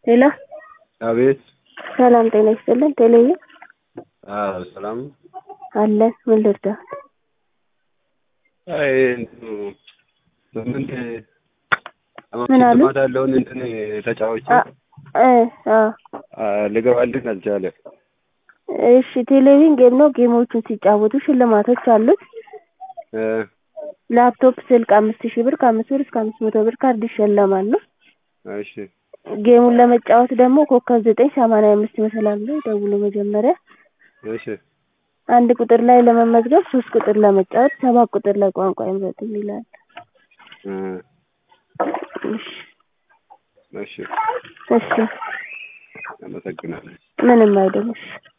ሄሎ አቤት። ሰላም ጤና ይስጥልን። ቴሌዬ አዎ ሰላም ነው። አለን። ምን ልርዳህ? አይ እንትኑ ስምንት ምን አሉ? ሽልማት ያለውን እንትን ተጫዋች አ- እ አ ልገባልን አልቻለ። እሺ ቴሌቪዥን ጌም ነው። ጌሞቹን ሲጫወቱ ሽልማቶች አሉት። እ ላፕቶፕ፣ ስልክ አምስት ሺህ ብር ከአምስት ብር እስከ አምስት መቶ ብር ካርድ ይሸለማሉ። እሺ ጌሙን ለመጫወት ደግሞ ኮከብ ዘጠኝ ሰማንያ አምስት ይመስላል ብሎ ደውሎ መጀመሪያ እሺ አንድ ቁጥር ላይ ለመመዝገብ ሶስት ቁጥር ለመጫወት ሰባት ቁጥር ላይ ቋንቋ ይምረጡ ይላል። እ እሺ እሺ እሺ አመሰግናለሁ። ምንም አይደለም። እሺ